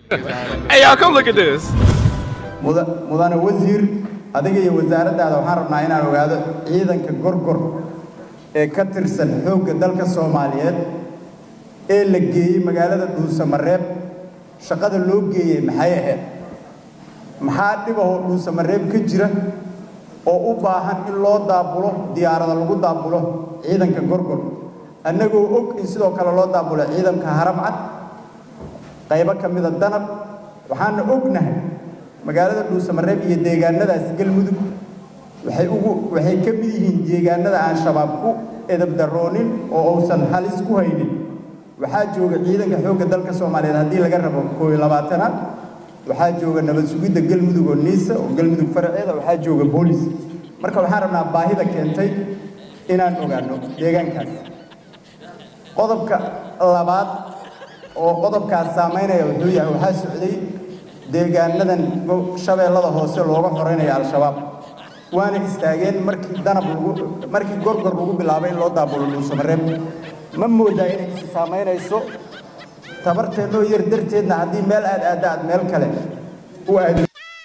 Hey, y'all, come look at this. muda- mudane wasiir adiga iyo wasaaraddaada waxaan rabnaa inaan ogaado ciidanka gorgor ee ka tirsan xoogga dalka soomaaliyeed ee la geeyey magaalada dhuusamareeb shaqada loo geeyey maxay ahayd maxaa dhibahoo dhuusamareeb ka jira oo u baahan in loo daabulo diyaarada lagu daabulo ciidanka gorgor annagoo og in sidoo kale loo daabulo ciidanka haramcad qaybo ka mida danab waxaana ognahay magaalada dhuusamareeb iyo deegaanadaas galmudug waxay ugu waxay ka mid yihiin deegaanada aan shabaab ku edabdaroonin oo uusan halis ku haynin waxaa jooga ciidanka xoogga dalka soomaaliyeed haddii laga rabo koob iyo labaatanaad waxaa jooga nabad sugidda galmudug oo niisa oo galmudug faraceeda waxaa jooga boolis marka waxaan rabnaa baahida keentay inaan ogaano deegaankaas qodobka labaad oo qodobkaas saamaynaya wuxuu yahay waxaa socday deegaanadan go- shabeellada hoose looga xoreynaya al-shabaab waana istaageen markii danab lagu markii gorgor lagu bilaabay in loo daabulo dhuusamareeb ma moodaa inay isi saamaynayso tabarteennoo yar darteedna haddii meel aad aadda aad meel kale u aado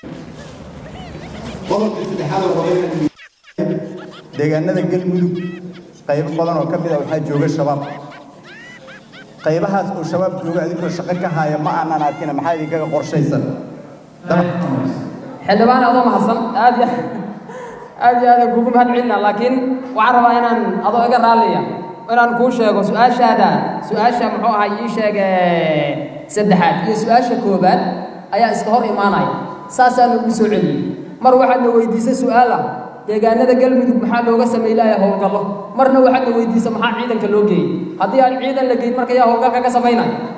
qodobka saddexaad oo hore deegaanada galmudug qaybo badan oo ka mid a waxaa jooga shabaab qaybahaas oo shabaab jooga adinkoo shaqo ka haya ma aanan arkina maxaa idinkaga qorshaysan xildhibaan adoo mahadsan aad iyo aad iyo aad kugu mahad celina laakiin waxaan rabaa inaan adoo iga raalliya inaan kuu sheego su-aashaada su-aasha muxuu ahaa ii sheeg ee, saddexaad iyo su-aasha koobaad ayaa iska hor imaanaya saasaan ugu soo celiyey mar waxaad na weydiisay su-aal ah deegaanada galmudug maxaa looga sameylaya howlgallo marna waxaad na weydiisay maxaa ciidanka loo geeyey haddii aan ciidan la geyn marka yaa howlgalka ka samaynaya